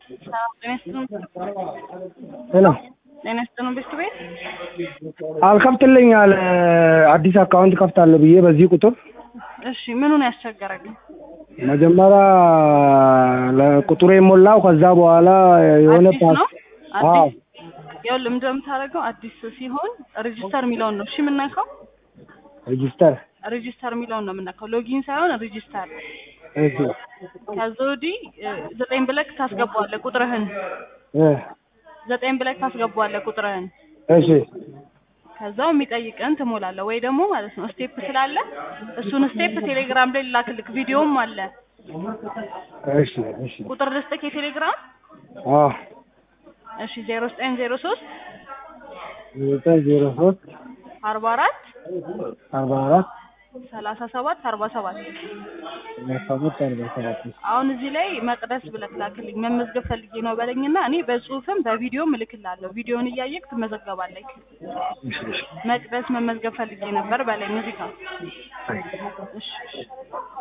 ጤና ይስጥልን ሄሎ ጤና ይስጥልን ቤት ቤት አልከፍትልኝ አለ አዲስ አካውንት ከፍታለሁ ብዬ በዚህ ቁጥር እሺ ምኑን ያስቸገረግኝ መጀመሪያ ለቁጥሩ የሞላው ከዛ በኋላ የሆነ አዲስ ነው ፓስ አዎ አዲስ ይኸውልህ ምንድን ነው የምታደርገው አዲስ ሲሆን ሬጂስተር የሚለውን ነው እሺ የምናካው ሬጂስተር ሬጂስተር የሚለውን ነው የምናካው ሎጊን ሳይሆን ሬጂስተር እሺ ከዛ ወዲህ እ፣ ዘጠኝ ብለክ ታስገባዋለህ ቁጥርህን እ፣ ዘጠኝ ብለክ ታስገባዋለህ ቁጥርህን እሺ ከዛው የሚጠይቅን ትሞላለህ ወይ ደግሞ ማለት ነው ስቴፕ ስላለ እሱን ስቴፕ ቴሌግራም ላይ ላክልክ ቪዲዮም አለ እሺ እሺ ቁጥር ልስጥክ የቴሌግራም አዎ እሺ ዜሮ ዘጠኝ ዜሮ ሶስት ዘጠኝ ዜሮ ሶስት አርባ አራት አርባ አራት ሰላሳ ሰባት አርባ ሰባት ሰላሳ ሰባት አርባ ሰባት አሁን እዚህ ላይ መቅደስ ብለክ ላክልኝ መመዝገብ ፈልጌ ነው በለኝና እኔ በጽሁፍም በቪዲዮም እልክላለሁ ቪዲዮን እያየክ ትመዘገባለህ እሺ እሺ መቅደስ መመዝገብ ፈልጌ ነበር በላይ ሙዚቃ እሺ እሺ